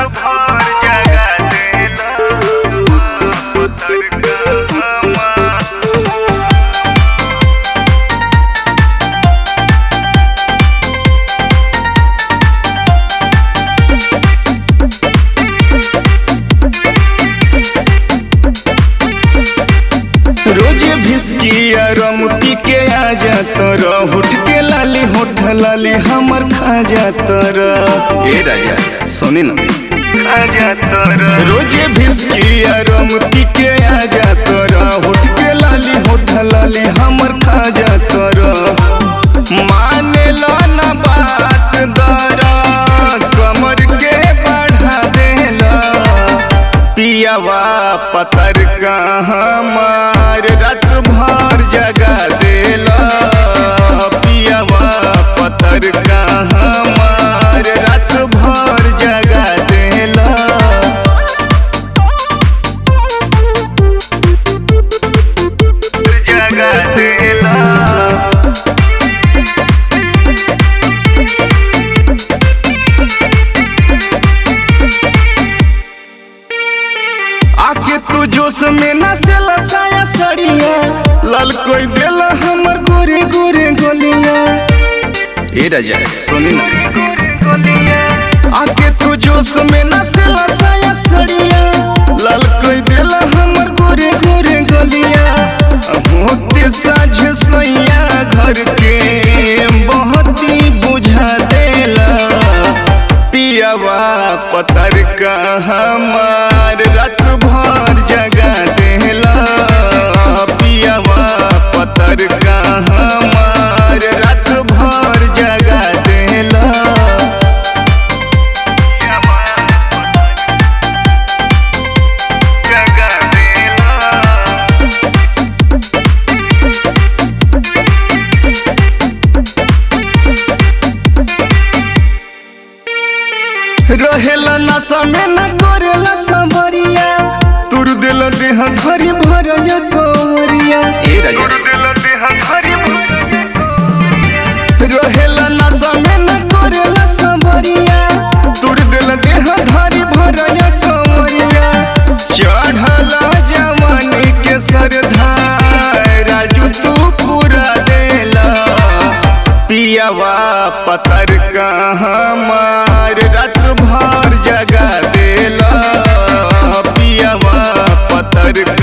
भर जगा देला पतर कहमा रोजे भिस्किया रम पी के आ जात रह उठ के लाली होठ लाली हमर खा जात रह ए राजा सुनी ना आजा तोरा रोजे भिस्किया रम पी के आ जात रह उठ के लाली होठ लाली हमर खा जात रह माने लो ना बात दरा कमर के बढ़ा देला पियावा पतर का हमार रात भर जगा देला पियावा पतर का हमार रात भर जगा देला जगा देला आके तू जोश में नसेला साया सड़िया लाल कोई देला हमर गोरे गोरे गोलिया ए राजा सुनी ना आके तू जोश में नसेला साया सड़िया लाल कोई देला हमर गोरे गोरे गोलिया होते साझ सैया घर के बहुत ही बुझा देला पियावा पतर का हमार रात भर जगा देला पियावा पतर का हमार रात भर जगा देला जगा देला रहेला नशा में न करेला संभरिया तुर दिल देह घरी भरल कोवरिया ए राजा दिल देह हरी रहेला नशा में न करेला संभरिया तुर दिल देह घरी भरल कोवरिया चढ़ला जवानी के सरधा राजू तू पूरा देला पियावा पतर का हमार रात भर जगा देला पियावा पतर